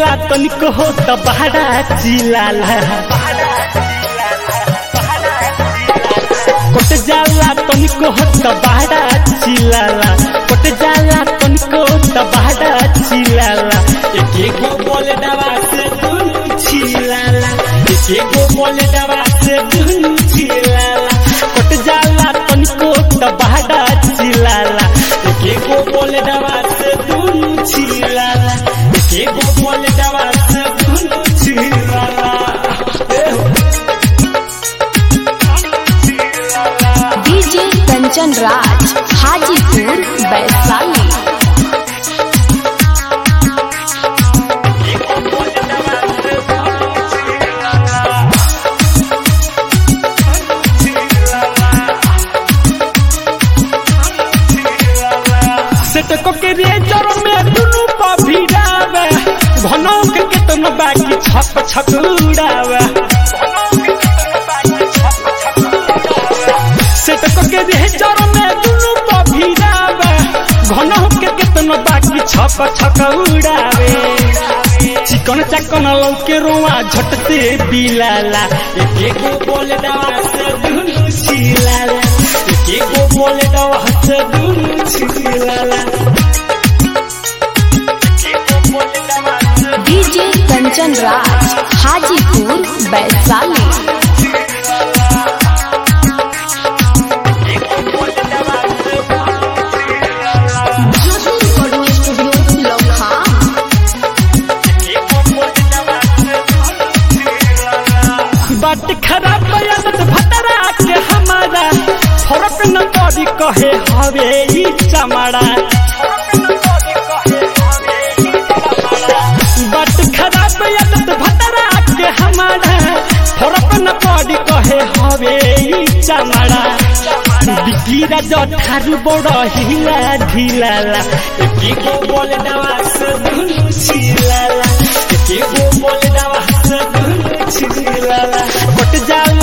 जाला तनिक हो त बहरा चिलाला कोट जाला तनिक हो त बहरा चिलाला कोट जाला तनिक हो त बहरा चिलाला एक एगो बोल दवा से दुनु चिलाला एक एगो बोल दवा से दुनु चिलाला कोट जाला तनिक हो त बहरा चिलाला एक एगो बोल दवा से दुनु चिलाला एक एगो बोल दवा से दुनु चिलाला डीजे कंचन राज हाजीपुर वैशाली सेटको के रेजर में दुनु पर भिड़ावे घनो के केतन बाकी छप छप उड़ावे सेटको के रेजर में दुनु पर भिड़ावे घनो के केतन बाकी छप छप उड़ावे चिकन चकन लौके रोआ झटते बिलाला एक एगो बोले दवा से दुनु छिलाला एक एगो बोले दवा से दुनु छिलाला DJ Kanchan Raj Hajipur Vaishali Joshi recording studio Lucknow बात खराब बयानत भतरा के हमारा फरक न पड़ी कहे हवे ई चमड़ा बात खराब बयानत भतरा के हमारा फरक न पड़ी कहे हवे ई चमड़ा बिकीरा जो थारू बड़ हिला ढिलाला एकेगो बोले दवा से दुनु छिलाला एकेगो बोले दवा से दुनु छिलाला कट जाला